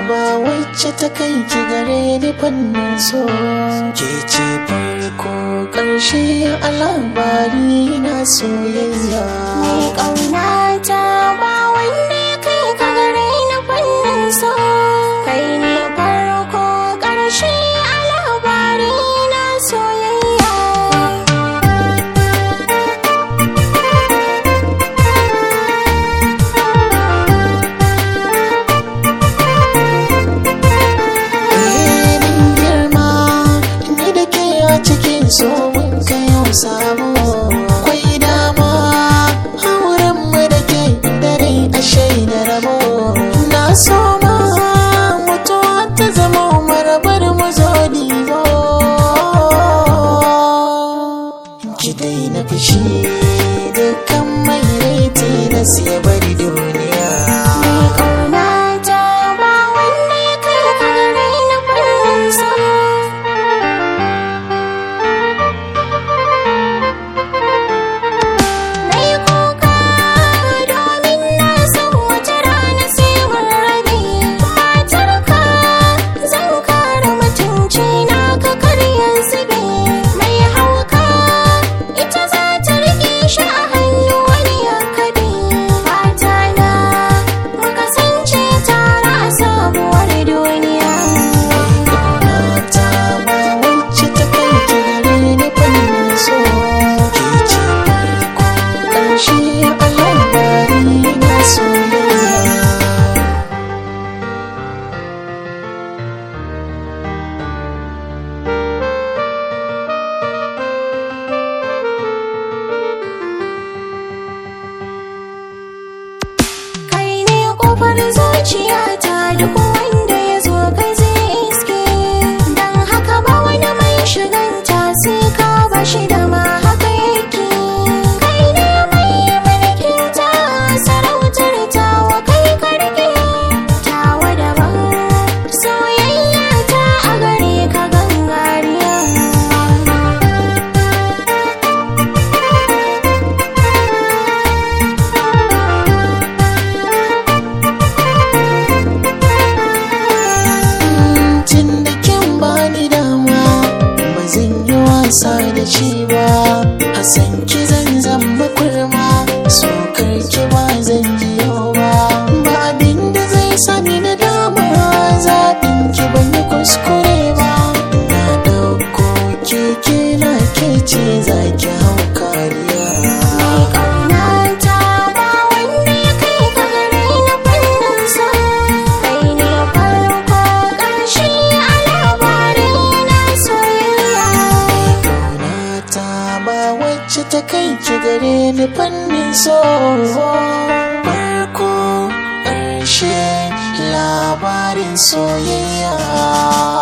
ba wacce ta kai ki gare ni fannin so ke ce farko ƙarshe a labari na soyayya Mai ƙaunata ba wanne kai ka gare ni fannin so kai ne farko ƙarshe a labari na soyayya Eh, mun girma ni da ke a cikin so mun kai yau sabo akwai dama auren mu da ke dare a shaida rabo na so ma mutuwa ta zama marabar mu zo dibo ki daina fushi dukkan mai raiti na siya bari duniya Mai ƙaunata ba wanne kai ka gare ni fannin so Na yi kuka domin na san wata rana sai mun rabe matarka zan kare mutunci na ka karya zube mai hauka ita za ta rike shi a hannu wani ya kabe fata na mu kasance tare a sabuwar duniya Ƙaunata ba wacce ta kai ki gare ni fannin so ke ce farko ƙarshe a labari na soyayya kai ne kofar zuciyata duk wanda ya zo kai zai iske don haka ba wani mai shiganta sai ka bashi da ma haka yake kai ne mai mulkin ta sarautar tawa kai karke tawa daban soyayya ta a gare ka gangariya tun da kin bani dama ba zan yi wasa da shi ba a san ki zan zama kurma so ki ba zan ji yau ba ba abin da zai sani na dama zaɓin ki ban yi kuskure ba na ɗauko keke na ke ce za ki hau kariya ƙaunata ba wanda ya kai ka gare ni fannin sa kai ne farko ƙarshe a labarin na soyayya Ƙaunata ba wacce ta kai ki gare ni fannin so farko ƙarshe labarin soyayya